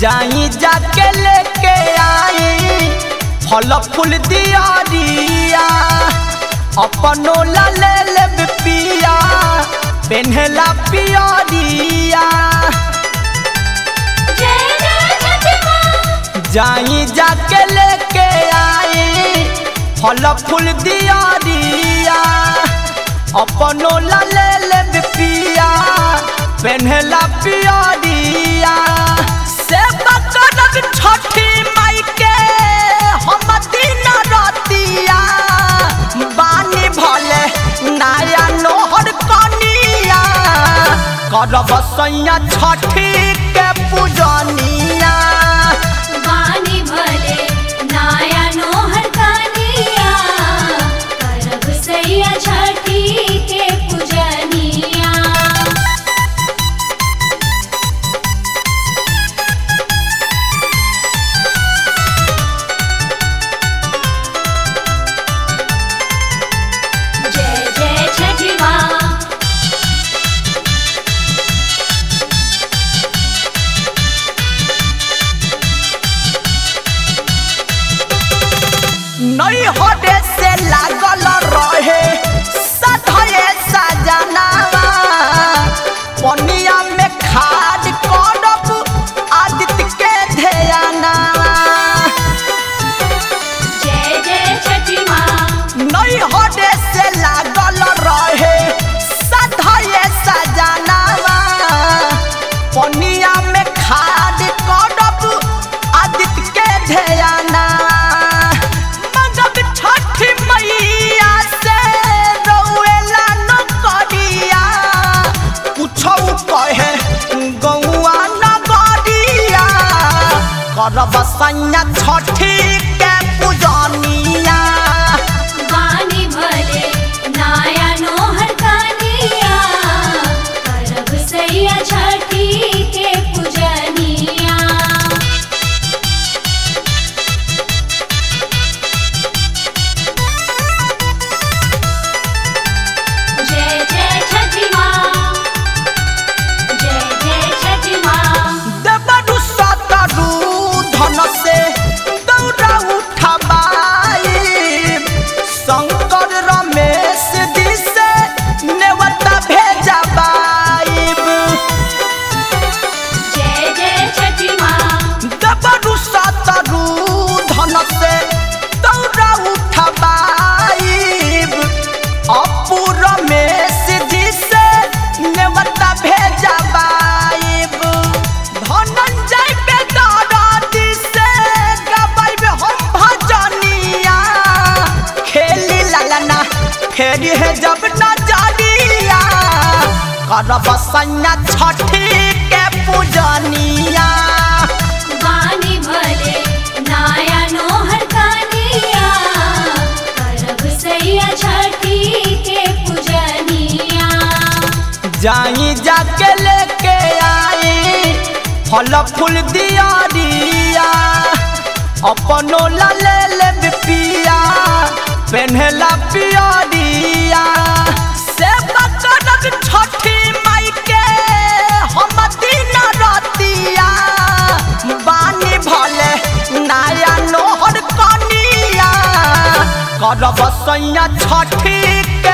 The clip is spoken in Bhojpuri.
जाई जाके लेके आई फल फूल दियारिया अपनो ला ले लेब पिया पेन्हला पियरिया जय जय छठी माँ जाई जाके लेके आई फल फूल दियारिया अपनो ला ले लेब पिया पेन्हला पियरिया से बकरक छठी माई के हम दिन रतिया बानी भले नया नोहर कनिया करब सैया छठी के पूजनिया वाणी भले नाया नोहर कानिया करब सैया छठी के पूजनिया जय जय छठी माँ नहीं हटे से लागल रहे सधये सजनावा पनिया में खाद करब आदित्य के ध्यानावा जय जय छठी माँ नहीं हटे से लागल रहे सधये सजनावा पनिया में खाद करब आदित्य के ध्यानावा मगब छठी मैया से रौएला न करिया कुछौ कहे गौआ नगरिया करब सैया छठी के पूजनिया वाणी भले नाया नोहर कानिया करब सैया छठी के पूजनिया जय जय छठी माँ जय जय छठी माँ देवरु सतरु धन से दौड़ा उठबाई शंकर रमेश जी से नेवता भेजबाई जय जय छठी माँ दबरु सतरु धन से दौड़ा उठबाई अपू रमेश जी से नेवता भेजबाई धनंजय बेदरदी से गबाइब हम भजनिया खेली ललना फेरी है जब नजरिया करब सैया छठी के पूजनिया वाणी भले नाया नोहर कानिया करब सैया छठी के पूजनिया जाई जाके लेके आई फल फूल दियारिया अपनो ला ले लेब पिया पेन्हला पियरिया से बकरक छठी माई के हम दिन रतिया बानी भले नया नोहर कनिया करब सैया छठी के